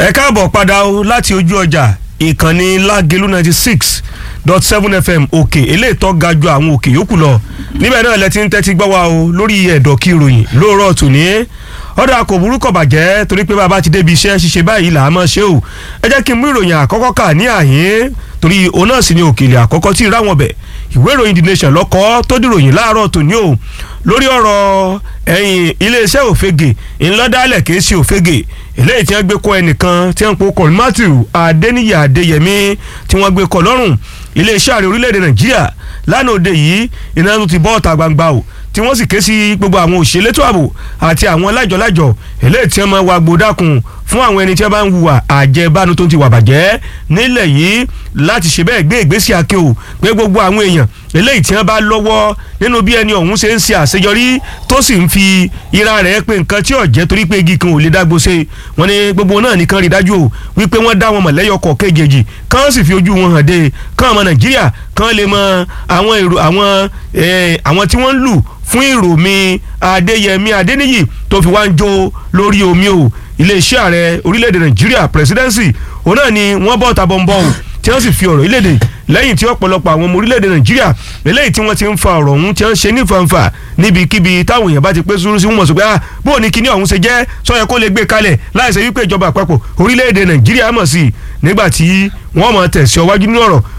ẹ káàbọ̀ padà o láti ojú ọjà ìkànnì lágelu ninety six dot seven fm òkè eléyìí tó ga ju àwọn òkè yòókù lọ níbẹ̀ náà lẹ ti ń tẹ́tí gbọ́ wa o lórí ẹ̀dọ̀ kí ìròyìn lóòrọ̀ tòní ọ̀dà kò burúkọ bàjẹ́ torí pé bàbá ti débi iṣẹ́ ṣíṣe báyìí là á mọ̀ ṣe o ẹ jẹ́ kí n mú ìròyìn àkọ́kọ́ kà ní àyín torí òun náà sì ni òkèlè àkọ́kọ́ tí ìráwọn bẹ̀ ìwé ìròyìn the nation lọ́kọ́ tó dìròyìn láàárọ̀ tòní o lórí ọ̀rọ̀ ẹ̀yìn iléeṣẹ́ òfegè ńlọ́dálẹ̀ kìí ṣe òfegè eléyìí tí wọ́n gbé kọ́ ẹnìkan tí wọ́n ń po kọ́ matthew adéníyà adéyẹmí tí wọ́n gbé kọ́ lọ́rùn iléeṣẹ́ ààrẹ orílẹ̀-èdè nàìjíríà lánàá òde yìí iná tó ti bọ́ ọ̀tà gbangba o tí wọ́n sì ké sí gbogbo àwọn òṣèlétò ààbò àti àwọn lájọlájọ eléyìí tí wọ́n máa wá gbódàkùn fún àwọn ẹni tí wọ́n bá ń hùwà àjẹbánu tó ti wà bàjẹ́ nílẹ̀ yìí láti ṣe bẹ́ẹ̀ gbé ìgbésí àkè o pé gbogbo àwọn èèyàn eléyìí tí wọ́n bá lọ́wọ́ nínú bí ẹni ọ̀hún ṣe ń ṣe àṣeyọrí tó sì ń fi ira rẹ̀ pé nǹkan tí ò jẹ́ torí pé igi kan ò lè dágbó ṣe wọ́n ní gbogbo náà nìkan rí dájú o wípé wọ́n dá wọn mọ̀lẹ́yọ kọ̀ kéjèèjì kán sì fi ojú wọn hàn dé kán ọmọ nàìjíríà kán lè mọ àwọn èrò àwọn àwọn tí wọ́n ń lù fún ìrò mi adéyẹmí adéníyì tó fi wá ń jó lórí omi o iléeṣẹ́ ààrẹ orílẹ̀-èdè nàìjíríà presidency òun náà ni wọ́n bọ́ ta bọ́ńbọ́ o tí wọ́n sì fi ọ̀rọ̀ ìlédè lẹ́yìn tí ọ̀pọ̀lọpọ̀ àwọn ọmọ orílẹ̀-èdè nàìjíríà eléyìí tí wọ́n ti ń fa ọ̀rọ̀ ọ̀hún tí wọ́n ń ṣe ní fanfa níbikíbi táwọn èèyàn bá ti pé sùúrù sí wọn sọ pé ah bó o ní kíní ọ̀hún ṣe jẹ́ sọ́yẹ kó lè gbé kalẹ̀ láìsẹ̀ wípé ìjọba àpapọ̀ orílẹ̀-èdè nàìjíríà mọ̀ sí i nígbà tí wọ́n mọ̀ tẹ̀sí ọwájú nínú ọ̀rọ̀